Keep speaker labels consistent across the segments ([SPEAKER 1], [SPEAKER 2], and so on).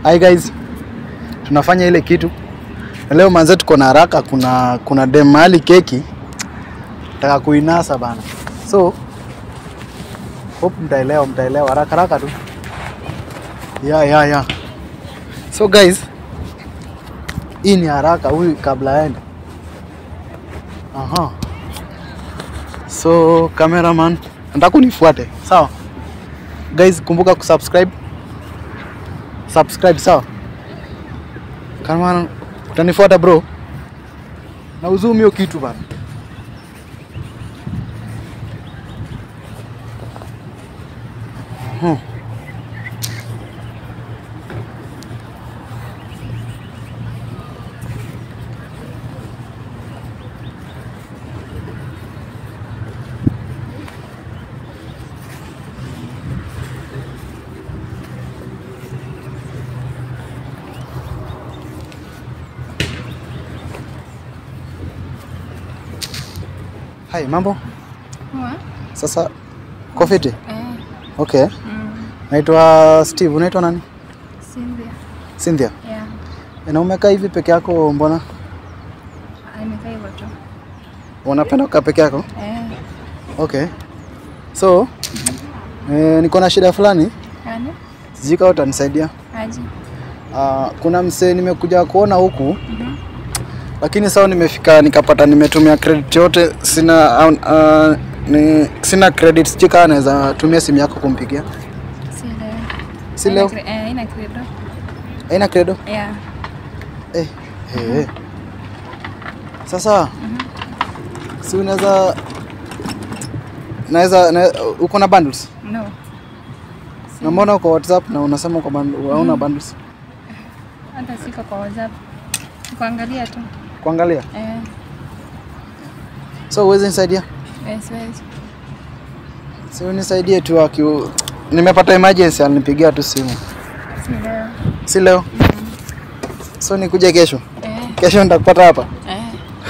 [SPEAKER 1] Hi guys, tunafanya ile kitu Na leo manze, tuko na haraka. Kuna kuna dem mahali keki nataka kuinasa bana, so hope mtaelewa, mtaelewa haraka haraka tu ya ya ya. So guys, hii ni haraka huyu kabla aende. Aha. So cameraman, nataka unifuate sawa? Guys, kumbuka kusubscribe subscribe sawa. Kama utanifuata bro, na uzumi hiyo kitu bana. Hmm. Hai, mambo?
[SPEAKER 2] Poa.
[SPEAKER 1] Sasa kofiti?
[SPEAKER 2] Eh,
[SPEAKER 1] Okay.
[SPEAKER 2] mm,
[SPEAKER 1] Naitwa Steve, unaitwa nani?
[SPEAKER 2] Cynthia.
[SPEAKER 1] Cynthia.
[SPEAKER 2] Yeah.
[SPEAKER 1] Na umekaa hivi peke yako mbona?
[SPEAKER 2] Ah, Nimekaa hivyo tu.
[SPEAKER 1] Unapenda kukaa peke yako?
[SPEAKER 2] Eh,
[SPEAKER 1] Okay. So, eh, niko na shida fulani,
[SPEAKER 2] yani
[SPEAKER 1] sijui kama utanisaidia.
[SPEAKER 2] aje.
[SPEAKER 1] Ah, kuna msee nimekuja kuona huku
[SPEAKER 2] Mhm.
[SPEAKER 1] lakini sasa nimefika nikapata nimetumia credit yote sina uh, ni, sina credit sijui kama naweza tumia simu yako kumpigia.
[SPEAKER 2] Si leo.
[SPEAKER 1] Si
[SPEAKER 2] Haina
[SPEAKER 1] leo?
[SPEAKER 2] cre- Eh, haina credo.
[SPEAKER 1] Haina credo?
[SPEAKER 2] Yeah.
[SPEAKER 1] Eh, eh, eh. Sasa si unaweza naweza na, uko na bundles?
[SPEAKER 2] No.
[SPEAKER 1] Na mbona uko WhatsApp na unasema uko bundles, hauna bundles?
[SPEAKER 2] Hata siko kwa WhatsApp. Kuangalia tu.
[SPEAKER 1] Kuangalia.
[SPEAKER 2] Eh,
[SPEAKER 1] So uweze nisaidia?
[SPEAKER 2] eh, siwezi.
[SPEAKER 1] Si unisaidie tu aki nimepata emergency alinipigia tu simu.
[SPEAKER 2] Si leo.
[SPEAKER 1] Si leo. So nikuje kesho.
[SPEAKER 2] Eh,
[SPEAKER 1] Kesho nitakupata hapa.
[SPEAKER 2] eh,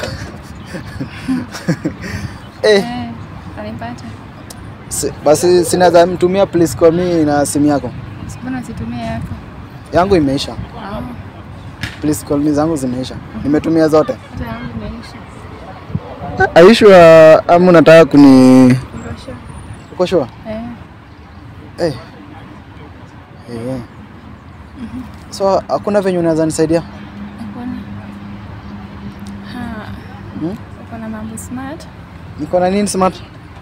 [SPEAKER 1] Eh,
[SPEAKER 2] eh. Utanipata.
[SPEAKER 1] si, basi sinaweza mtumia please kwa mimi na simu yako.
[SPEAKER 2] Mbona usitumie yako?
[SPEAKER 1] Yangu imeisha.
[SPEAKER 2] Ah,
[SPEAKER 1] Please call me zangu zimeisha. Nimetumia zote.
[SPEAKER 2] hata yangu imeisha.
[SPEAKER 1] Are you sure ama unataka kuni
[SPEAKER 2] Ngosho.
[SPEAKER 1] uko sure?
[SPEAKER 2] Eh,
[SPEAKER 1] Eh. Eh. So hakuna venye unaweza nisaidia?
[SPEAKER 2] hakuna. Ha.
[SPEAKER 1] Hmm?
[SPEAKER 2] Uko na mambo smart?
[SPEAKER 1] Niko na nini smart?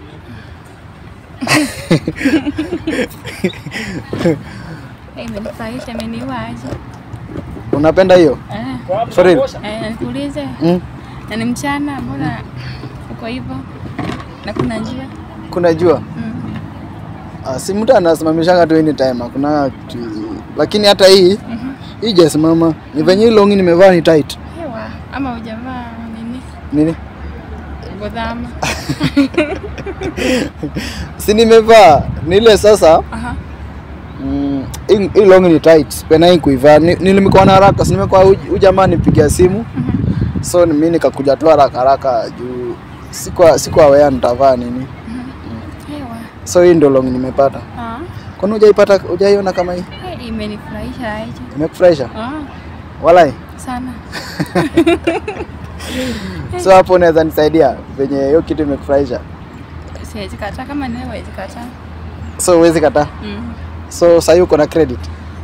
[SPEAKER 2] Eh, imenifurahisha, imeniua aje.
[SPEAKER 1] Unapenda hiyo?
[SPEAKER 2] Eh,
[SPEAKER 1] For real?
[SPEAKER 2] eh, na nikuulize
[SPEAKER 1] Mm.
[SPEAKER 2] na ni mchana, mbona uko hivyo na kuna njia?
[SPEAKER 1] Kuna jua?
[SPEAKER 2] Mm.
[SPEAKER 1] Ah, si mtu anasimamishanga tu anytime, hakuna kitu. Lakini hata hii
[SPEAKER 2] Mhm.
[SPEAKER 1] hii jasimama. Ni venye hii longi nimevaa ni tight.
[SPEAKER 2] Hewa ama hujavaa nini
[SPEAKER 1] Nini?
[SPEAKER 2] godhama?
[SPEAKER 1] Si nimevaa. Ni ile sasa
[SPEAKER 2] Aha.
[SPEAKER 1] Mm, hii hii long ni tight, sipenai kuivaa. Ni- Nilimekuwa na haraka, si nimekuwa huyu jamaa nipigia simu,
[SPEAKER 2] Mhm.
[SPEAKER 1] so ni mimi nikakuja tu haraka haraka juu sikuwa sikuwa aware nitavaa nini.
[SPEAKER 2] Hewa.
[SPEAKER 1] So hii ndio long nimepata.
[SPEAKER 2] Ah.
[SPEAKER 1] Kwani hujaipata hujaiona kama hii?
[SPEAKER 2] Hey, imenifurahisha aje.
[SPEAKER 1] Imekufurahisha?
[SPEAKER 2] Ah,
[SPEAKER 1] Walai.
[SPEAKER 2] sana.
[SPEAKER 1] So hapo unaweza nisaidia venye hiyo kitu imekufurahisha.
[SPEAKER 2] Siwezi kataa kama ni wewe huwezi kataa.
[SPEAKER 1] So huwezi kataa.
[SPEAKER 2] Mm.
[SPEAKER 1] So sasa uko na credit.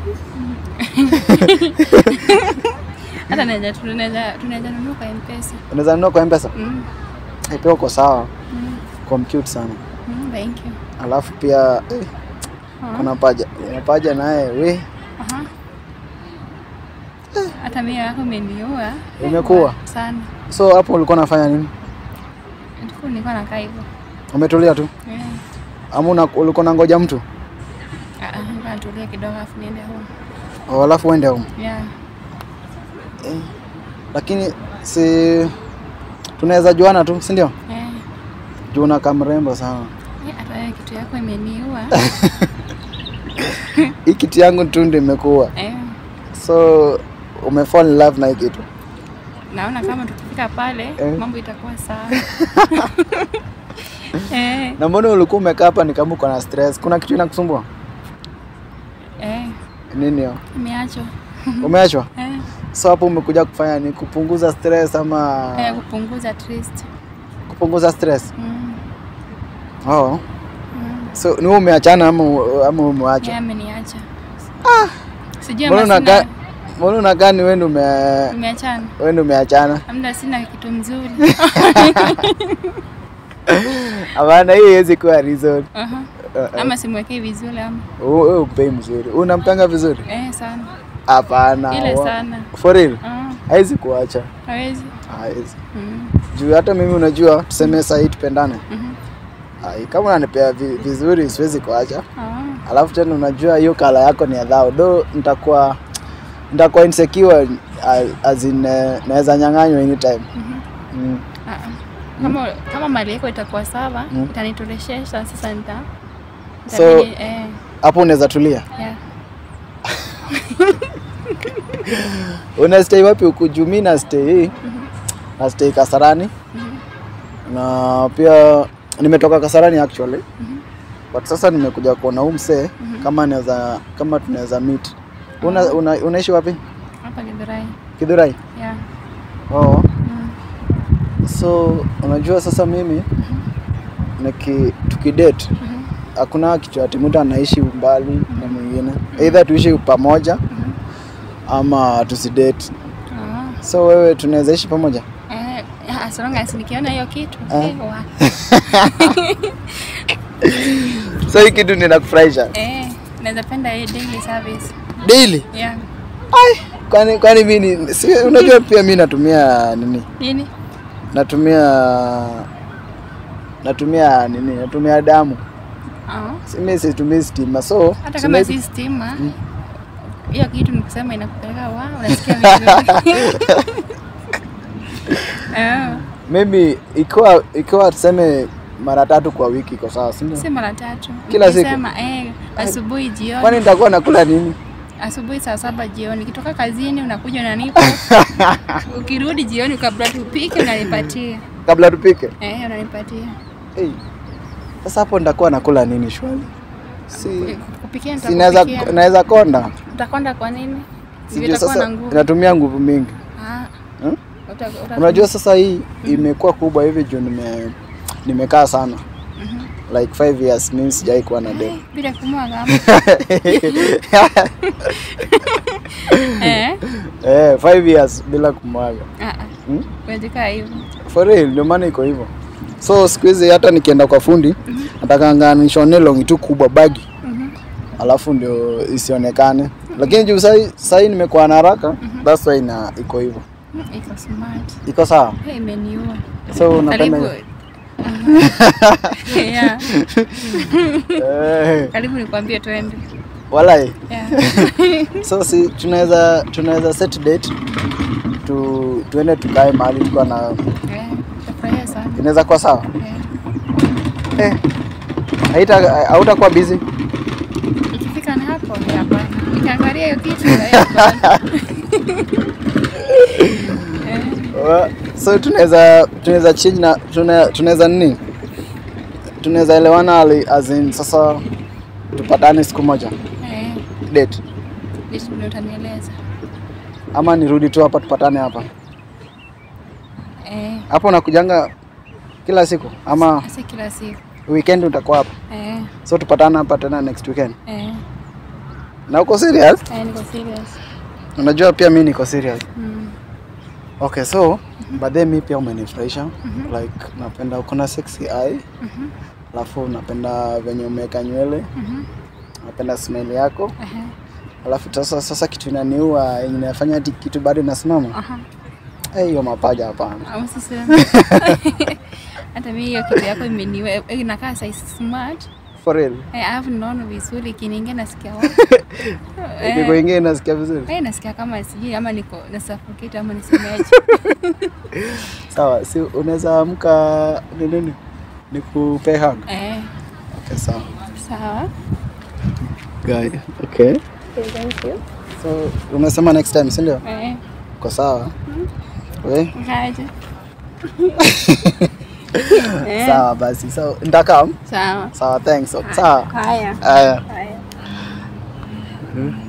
[SPEAKER 2] Hata naweza tunaweza tunaweza nunua kwa M-Pesa.
[SPEAKER 1] Unaweza nunua kwa M-Pesa?
[SPEAKER 2] Mm.
[SPEAKER 1] Eh, pia uko sawa.
[SPEAKER 2] Mm.
[SPEAKER 1] Kwa cute sana.
[SPEAKER 2] Mm, thank you.
[SPEAKER 1] Alafu pia eh,
[SPEAKER 2] Ah.
[SPEAKER 1] kuna paja. Kuna paja naye we
[SPEAKER 2] Aha. Hata mimi yako imeniua.
[SPEAKER 1] Imekuwa?
[SPEAKER 2] Sana.
[SPEAKER 1] So hapo ulikuwa unafanya nini?
[SPEAKER 2] Nilikuwa nilikuwa nakaa hivyo.
[SPEAKER 1] Umetulia tu
[SPEAKER 2] Eh.
[SPEAKER 1] ama una- ulikuwa unangoja mtu
[SPEAKER 2] Ah, ah, nilikuwa natulia kidogo afu niende home.
[SPEAKER 1] Oh, alafu uende home?
[SPEAKER 2] Yeah.
[SPEAKER 1] Eh, lakini si tunaweza juana tu, si ndio?
[SPEAKER 2] Eh.
[SPEAKER 1] Juu unakaa mrembo sana.
[SPEAKER 2] Eh, Hata wewe kitu yako imeniua.
[SPEAKER 1] Hii kiti yangu tu ndio imekuwa,
[SPEAKER 2] Eh.
[SPEAKER 1] so umefall in love na hii kitu.
[SPEAKER 2] Naona kama tukifika pale
[SPEAKER 1] Eh.
[SPEAKER 2] mambo itakuwa sawa. eh.
[SPEAKER 1] Na mbona ulikuwa umekaa hapa ni kama uko na stress? Kuna kitu inakusumbua?
[SPEAKER 2] Eh.
[SPEAKER 1] Nini hiyo?
[SPEAKER 2] Nimeachwa.
[SPEAKER 1] Umeachwa?
[SPEAKER 2] Eh,
[SPEAKER 1] So hapo umekuja kufanya ni kupunguza stress ama
[SPEAKER 2] eh, kupunguza at least.
[SPEAKER 1] kupunguza stress?
[SPEAKER 2] Mm.
[SPEAKER 1] Oh.
[SPEAKER 2] Mm.
[SPEAKER 1] So ni wewe umeachana ama ama umeachwa?
[SPEAKER 2] Yeye ameniacha. Sijui
[SPEAKER 1] Mbona
[SPEAKER 2] ama
[SPEAKER 1] unakaa
[SPEAKER 2] sina
[SPEAKER 1] mbona unakaa ni wewe ndio ume
[SPEAKER 2] nimeachana.
[SPEAKER 1] wewe ndio umeachana?
[SPEAKER 2] Amna sina kitu mzuri.
[SPEAKER 1] Hapana, hiyo haiwezi kuwa reason.
[SPEAKER 2] Aha.
[SPEAKER 1] Uh, uh.
[SPEAKER 2] Ama simwekei vizuri ama.
[SPEAKER 1] Wewe umpei mzuri. Unampanga vizuri?
[SPEAKER 2] Eh, sana.
[SPEAKER 1] Hapana.
[SPEAKER 2] Ile
[SPEAKER 1] wa-
[SPEAKER 2] sana.
[SPEAKER 1] For real?
[SPEAKER 2] Ah,
[SPEAKER 1] Haizi kuacha.
[SPEAKER 2] hawezi.
[SPEAKER 1] Haizi.
[SPEAKER 2] Mm.
[SPEAKER 1] Juu hata mimi unajua tuseme saa hii tupendane.
[SPEAKER 2] Mhm.
[SPEAKER 1] Ai, kama unanipea vi- vizuri siwezi kuacha.
[SPEAKER 2] Ah.
[SPEAKER 1] Alafu tena unajua hiyo kala yako ni ya dhao. Do nitakuwa nitakuwa insecure a- as in eh, naweza nyang'anywa anytime.
[SPEAKER 2] Mhm.
[SPEAKER 1] Mm.
[SPEAKER 2] Ah, ah. Kama kama mali yako itakuwa sawa,
[SPEAKER 1] Mm.
[SPEAKER 2] itanitoshesha sasa nita
[SPEAKER 1] So-
[SPEAKER 2] itabidi, eh,
[SPEAKER 1] Hapo unaweza tulia.
[SPEAKER 2] yeah.
[SPEAKER 1] Una stay wapi huku? Juu mimi na stay hii. Na stay Kasarani. Na pia nimetoka Kasarani actually.
[SPEAKER 2] Mhm.
[SPEAKER 1] But sasa nimekuja kuona huu msee kama naweza kama tunaweza meet. Una, una, unaishi wapi?
[SPEAKER 2] Hapa Githurai.
[SPEAKER 1] Kidhurai?
[SPEAKER 2] Yeah.
[SPEAKER 1] Oh.
[SPEAKER 2] Mm.
[SPEAKER 1] So unajua sasa mimi niki tukidate
[SPEAKER 2] Mhm.
[SPEAKER 1] hakuna kitu ati mtu anaishi umbali na mwingine. Either tuishi pamoja
[SPEAKER 2] Mhm.
[SPEAKER 1] ama tusidate.
[SPEAKER 2] Ah.
[SPEAKER 1] So wewe tunaweza ishi pamoja?
[SPEAKER 2] Eh, as long as nikiona hiyo kitu
[SPEAKER 1] Ah.
[SPEAKER 2] eh, wa.
[SPEAKER 1] So hii kitu ninakufurahisha.
[SPEAKER 2] Eh, naweza penda hii daily service.
[SPEAKER 1] Daily.
[SPEAKER 2] Yeah.
[SPEAKER 1] Ai, kwani kwani mimi si, unajua pia mimi natumia nini?
[SPEAKER 2] Nini?
[SPEAKER 1] Natumia natumia nini? Natumia damu.
[SPEAKER 2] Ah.
[SPEAKER 1] Si mimi situmii stima. So
[SPEAKER 2] Hata
[SPEAKER 1] so
[SPEAKER 2] kama
[SPEAKER 1] maybe-
[SPEAKER 2] si stima, hiyo kitu ni kusema inakupeleka wa, unasikia vizuri. Eh,
[SPEAKER 1] maybe ikiwa ikiwa tuseme mara tatu kwa wiki iko sawa, si ndio?
[SPEAKER 2] si mara tatu.
[SPEAKER 1] Kila siku?
[SPEAKER 2] Nikisema, eh, asubuhi jioni.
[SPEAKER 1] Kwani nitakuwa nakula nini?
[SPEAKER 2] asubuhi saa saba jioni, ukitoka kazini unakuja unanipa, ukirudi jioni kabla tupike unanipatia.
[SPEAKER 1] Kabla tupike.
[SPEAKER 2] Eh, unanipatia
[SPEAKER 1] Hey. Sasa hapo nitakuwa nakula nini shwali? Si
[SPEAKER 2] kupikia,
[SPEAKER 1] si naweza
[SPEAKER 2] nitakupikia.
[SPEAKER 1] naweza konda.
[SPEAKER 2] Utakonda kwa nini? Si
[SPEAKER 1] Sijui
[SPEAKER 2] utakuwa
[SPEAKER 1] sasa
[SPEAKER 2] na nguvu.
[SPEAKER 1] inatumia nguvu mingi.
[SPEAKER 2] Ah,
[SPEAKER 1] Hmm?
[SPEAKER 2] uta- uta-
[SPEAKER 1] Unajua sasa hii imekuwa kubwa hivi juu nime nimekaa sana. Like five years mimi sijai kuwa na dem.
[SPEAKER 2] bila kumwaga ama? eh?
[SPEAKER 1] Eh, five years bila kumwaga.
[SPEAKER 2] Ah, ah.
[SPEAKER 1] Hmm?
[SPEAKER 2] Kuandika hivyo.
[SPEAKER 1] For real, ndio maana iko hivyo. So siku hizi hata nikienda kwa fundi nataka nishone longi tu kubwa bagi
[SPEAKER 2] Mhm.
[SPEAKER 1] alafu ndio isionekane, lakini juu sahi sahi nimekuwa na haraka that's why ina iko hivyo.
[SPEAKER 2] Mm, Iko smart.
[SPEAKER 1] Iko sawa.
[SPEAKER 2] Hey, imeniua.
[SPEAKER 1] So unapenda
[SPEAKER 2] Karibu.
[SPEAKER 1] hiyo?
[SPEAKER 2] yeah.
[SPEAKER 1] Eh,
[SPEAKER 2] Karibu nikwambie twende.
[SPEAKER 1] walai.
[SPEAKER 2] Yeah.
[SPEAKER 1] So si tunaweza tunaweza set date tu tuende tukae mahali tuko na
[SPEAKER 2] Eh, Tafurahia sana.
[SPEAKER 1] inaweza kuwa sawa.
[SPEAKER 2] Eh.
[SPEAKER 1] Eh. Haita hautakuwa busy.
[SPEAKER 2] Ikifika na hapo ni hapana. Nikiangalia hiyo kitu eh, hapana. Eh,
[SPEAKER 1] Wa- so tunaweza tunaweza change na tuna- tunaweza nini tunaweza elewana ali- as in sasa tupatane siku moja
[SPEAKER 2] eh,
[SPEAKER 1] date
[SPEAKER 2] vitu ndio utanieleza.
[SPEAKER 1] ama nirudi tu hapa tupatane hapa
[SPEAKER 2] Eh,
[SPEAKER 1] hapo nakujanga kila siku ama
[SPEAKER 2] si kila siku.
[SPEAKER 1] weekend utakuwa hapa
[SPEAKER 2] Eh,
[SPEAKER 1] so tupatane hapa tena next weekend
[SPEAKER 2] eh,
[SPEAKER 1] na uko serious
[SPEAKER 2] eh, niko serious.
[SPEAKER 1] unajua pia mi niko serious
[SPEAKER 2] Mm.
[SPEAKER 1] okay so but then mi pia umenifurahisha like napenda uko na sexy eye
[SPEAKER 2] Mhm.
[SPEAKER 1] alafu napenda venye umeweka nywele
[SPEAKER 2] Mhm.
[SPEAKER 1] napenda smile yako
[SPEAKER 2] Aha.
[SPEAKER 1] alafu sasa sasa kitu inaniua yenye inafanya hati kitu bado inasimama
[SPEAKER 2] Aha.
[SPEAKER 1] Eh, hiyo mapaja hapana
[SPEAKER 2] Au usiseme. Hata mimi hiyo kitu yako imeniwe eh, inakaa size smart.
[SPEAKER 1] for real
[SPEAKER 2] Eh, alafu naona vizuri ikiniingia nasikia wapi.
[SPEAKER 1] kiko ingine nasikia vizuri
[SPEAKER 2] Eh, nasikia kama sijui ama niko na suffocate ama nisemeaje.
[SPEAKER 1] sawa si unaweza amka ni nini nikupe hug
[SPEAKER 2] Eh,
[SPEAKER 1] okay sawa
[SPEAKER 2] sawa.
[SPEAKER 1] guy okay
[SPEAKER 2] Thank you.
[SPEAKER 1] so umesema next time si ndio
[SPEAKER 2] Eh,
[SPEAKER 1] kwa sawa we
[SPEAKER 2] ngaje? Eh,
[SPEAKER 1] sawa basi so nitakam
[SPEAKER 2] Sawa.
[SPEAKER 1] sawa thanks sawa
[SPEAKER 2] Haya.
[SPEAKER 1] haya
[SPEAKER 2] Haya.
[SPEAKER 1] Hmm.